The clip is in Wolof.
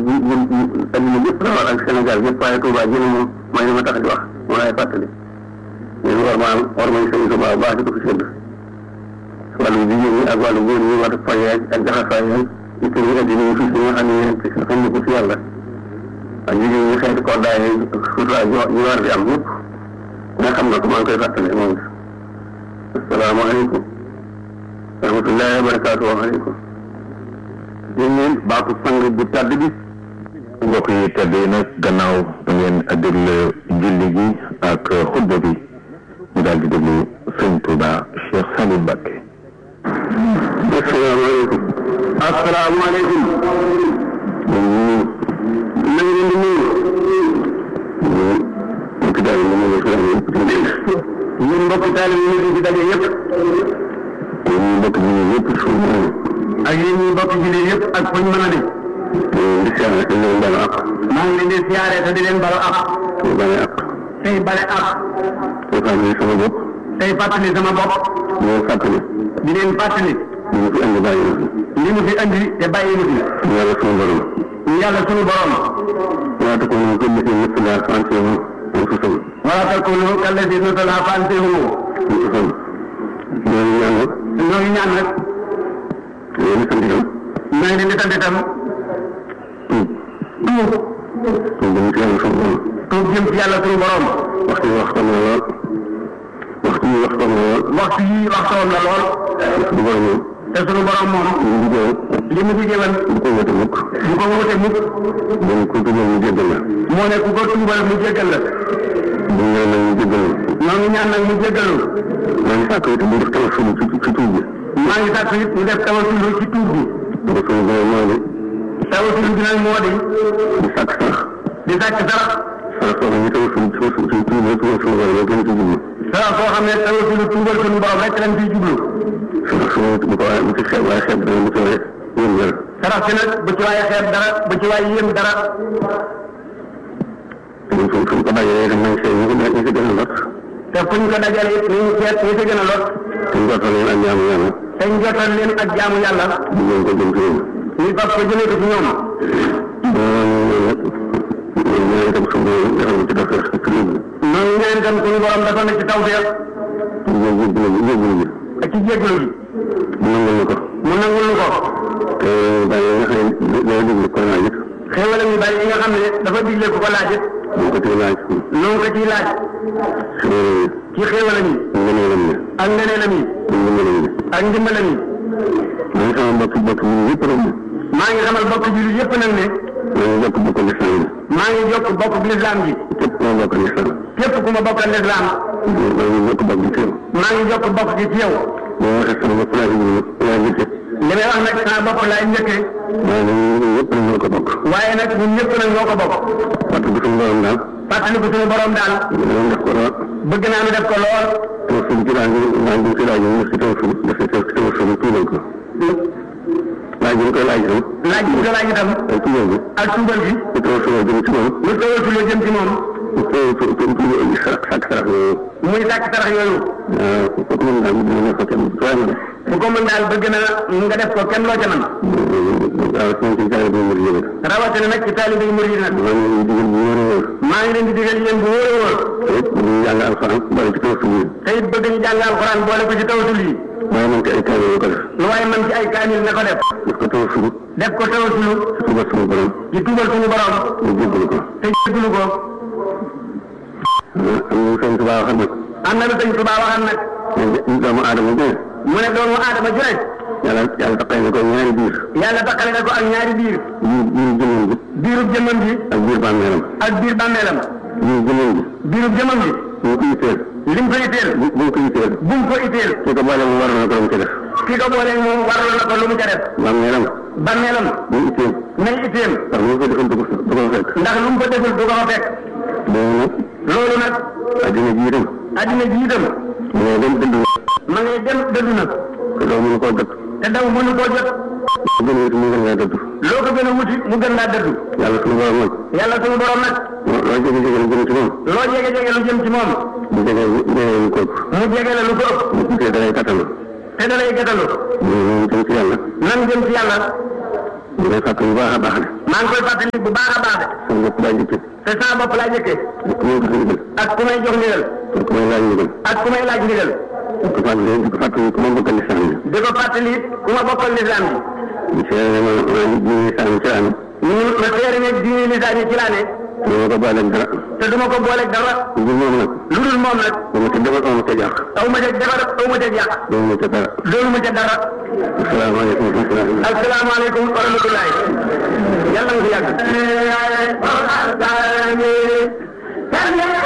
ji ji adduna yëpp la war ak Sénégal yëpp waaye Touba ji moom mooy li ma tax di wax moo lay fàttali ñun war maa war nañ sëñ Touba bu baax di ko fi sédd wàllu jigéen ñi ak wàllu góor ñi war foye ak jaxasaay yi it ñu addina yi fii si nga xam ne yéen xam ne ko si yàlla ak jigéen ñi xeeti koddaay yi sutura ñu war di am yëpp nga xam na ko maa ngi koy fàttali moom asalaamaaleykum wa rahmatullahi wa barakaatu waaleykum yéen ñeen baatu sang bu tàdd bi mbokk yi tedd yi nag gannaaw da ngeen a déglu julli gi ak xutba bi ñu daal di déglu sëñ Touba Cheikh Saliou Mbacké asalaamaaleykum asalaamaaleykum na nga leen di nuyu mbokki daal yi ñu ñun mbokki taal yi ñu fi daje yëpp ñun mbokki julli yëpp suñu ak yéen ñi mbokki julli yëpp ak fuñ mën a di di siyaare te leen balu ak maa ngi leen di siyaare te di leen balu ak tey bale ak tey bale ak tey fàttali sama bopp tey fàttali sama bopp di leen fàttali di leen fàttali li mu fi andi bàyyi na fi li mu fi andi te bàyyi na fi yàlla sunu borom yàlla sunu borom wala ta ko ñu ko lati ñëpp la santé wu ñu ko sam wala ta ko ñu kala di no la santé wu ñu ko sam ñoo ñaan rek ñoo ñaan rek ñoo ñu sant itam maa ngi leen di sant itam tuub tuub jëm ci yàlla sunu borom tuub jëm ci yàlla sunu borom waxtu yi waxtoon na lool waxtu yi waxtoon na lool waxtu yi waxtoon na lool sunu borom moom te sunu borom moom li mu diggee woon bu ko wute mukk bu ko wute mukk mu ne ku tuubal mu jéggal la moo ne ku ko tuubal mu jéggal la bu ñaan nag mu jéggal ñoo ngi ñaan nag mu jéggalu maa ngi sàkk it mu def tawasul ci ci tuub bi maa ngi sàkk it mu def tawasul ci tuub bi bu ko sunu borom moo di tawasul bi nag moo di di sàkk sax di sàkk sax sax soo xam ne tawasul ci ci ci tuub rek tuubal sunu borom rek lañ ci jublu sax soo xam ne tawasul tuubal sunu borom rek lañ ciy jublu sax su bu ko waaye bu ci xeeb waaye xeeb dara bu ci waaye yéem dara sarax si nag bu ci waaye xeeb dara bu ci waaye yéem dara ñun fu fu ko dajalee dem nañ see ñu ko ñu si gën a lot te fuñ ko dajalee it ñu seet ñu si gën a lot te njottal leen ak jaamu yàlla te njottal leen ak jaamu yàlla ñu leen ko jëm ci ñoom ñu fab ko jëlee ko ci ñoom ñaan itam suñu borom defal ci def ci réew mi noonu ñaan itam suñu borom dafa ne ci taw feex ak ci jégalu gi mu nangul ñu ko mu nangul ñu ko te bàyyi nga xam ne day déglu ko laaj it xéwala ñu bàyyi nga xam ne dafa digle ko ko laaj it ñu ko ciy laaj noonu ko ciy laaj ci xéwala ñi ngëneelam ñi ak ngëneelam yi ndimbalam ñi ak ndimbalam yi maa ngi sama bokk bokk ñu yëpp rek maa ngi xamal bokk jullit yëpp nag ne maa ngi jokk bokk lislaam bi maa ngi jokk bokk lislaam bi képp ku ma bokk lislaam képp ku ma bokkal lislaam maa ngi jokk bokk ci yow maa ngi jokk bokk ci yow boo waxee sama bopp laa laa njëkkee li may wax nag sama bopp laay njëkkee waaye nag ñun ñëpp nag ñoo ko bokk waaye nag ñun ñëpp nag ñoo ko bokk fàttali ko suñu borom daal fàttali ko suñu borom daal bëgg def ko lool bëgg naa nu def ko lool tawasul ci laa ngi laa ngi ci laaj ñu si tawasul def ci tawasul tuubal ko laaj bi ñu koy laaj itam laaj bi ñu koy laaj itam ak tuubal bi ak tuubal bi lu tawasul jëm ci moom lu tawasul jëm ci moom sàkk sarax yooyu muy sàkk sarax yooyu waaw ku ko mën daal mu dina ko kenn waaye mu def bu ko mën daal bëgg na nga def ko kenn loo ca man rawatina ci taalibe yi murid yi rawatina nag ci taalibe yi murid yi nag maa ngi leen di digal yéen bu wóor a wóor te it bëgg ñu jàng alxuraan boole ci tawasul yi te it bëgg ñu jàng alxuraan boole ko ci tawasul yi waaye man ci ay kaamil ko def lu waaye man ci ay kaamil na ko def def ko tawasul def ko tawasul ci tuubal suñu borom ci tuubal suñu borom ñu jéggalu ko te jéggalu ko am na sëñ Tuubaa waxal nag am na lu sëñ Tuubaa waxal nag doomu aadama bi mu ne doomu aadama ju ne yàlla yàlla taqale na ko ñaari biir yàlla taqale na ko ak ñaari biir biir biirub jëmmam bi biirub jëmmam bi ak biir bàmmeelam ak biir bàmmeelam biir jëmmam bi biirub jëmmam bi bu ko itteel lim ko itteel bu bu ko itteel bu mu ko itteel ki ko boole mu war na ko lu mu ca def ki ko boole moom waral na ko lu mu ca def bàmmeelam bàmmeelam bu itteel nay itteel ndax lu mu ko defal du ko du ko fekk ndax lu mu ko deful du ko fa fekk loolu nag loolu nag addina ji itam addina ji itam ma ngay dem dëddu ma ngay dem dëddu nag te daw mënu koo jot te daw mënu koo jot mu gën a wuti mu gën laa dëddu loo ko gën a wuti mu gën laa dëddu yàlla suñu borom nag yàlla suñu borom nag loo jege jege lu jëm ci moom loo jege jege lu jëm ci moom mu jege jege lu ko ëpp mu jege la lu ko ëpp te dalay kattalu te dalay kattalu mu jëm ci yàlla nan jëm ci yàlla mu lay fàttali bu baax a baax ne maa ngi koy fàttali bu baax a baax de. sama bopp laa njëkkee. te sama bopp laa njëkkee. ak ku may jox ndigal. ak ku may jox ndigal. ak ku may laaj ndigal. ak ku may laaj ndigal. di ko fàttali di ko fàttali ku ma bokkal lislaam bi. di ko fàttali ku ma bokkal lislaam bi. di seere ma ma diine lislaam ci laa ne. ñu ma seere ne diine lislaam yi ci laa ne. du ma ko booleeg dara. te du ma ko booleeg dara. lu dul moom nag. lu dul moom nag. dama ca defar dama ca jàq. aw ma ca defar aw ma ca yàq. dama ma ca dara. loolu ma ca dara. asalaamaaleykum wa rahmatulah. asalaamaaleykum wa rahmatulah. yàlla nga fi yàgg.